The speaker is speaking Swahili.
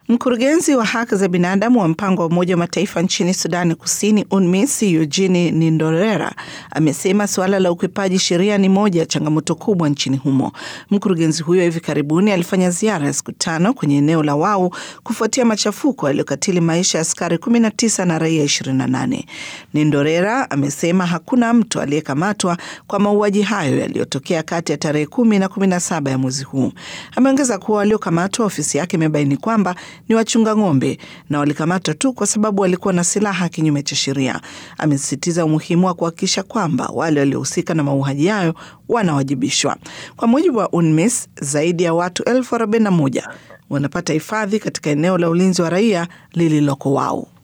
Mkurugenzi wa haki za binadamu wa mpango wa Umoja wa Mataifa nchini Sudani Kusini, UNMISS, Eugene Nindorera amesema suala la ukwepaji sheria ni moja ya changamoto kubwa nchini humo. Mkurugenzi huyo hivi karibuni alifanya ziara ya siku tano kwenye eneo la Wau kufuatia machafuko yaliyokatili maisha ya askari 19 na raia 28. Nindorera amesema hakuna mtu aliyekamatwa kwa mauaji hayo yaliyotokea kati ya tarehe kumi na kumi na saba ya mwezi huu. Ameongeza kuwa waliokamatwa, ofisi yake imebaini kwamba ni wachunga ng'ombe na walikamatwa tu kwa sababu walikuwa na silaha kinyume cha sheria. Amesisitiza umuhimu wa kuhakikisha kwamba wale waliohusika na mauaji hayo wanawajibishwa. Kwa mujibu wa UNMISS, zaidi ya watu elfu arobaini na moja wanapata hifadhi katika eneo la ulinzi wa raia lililoko Wau.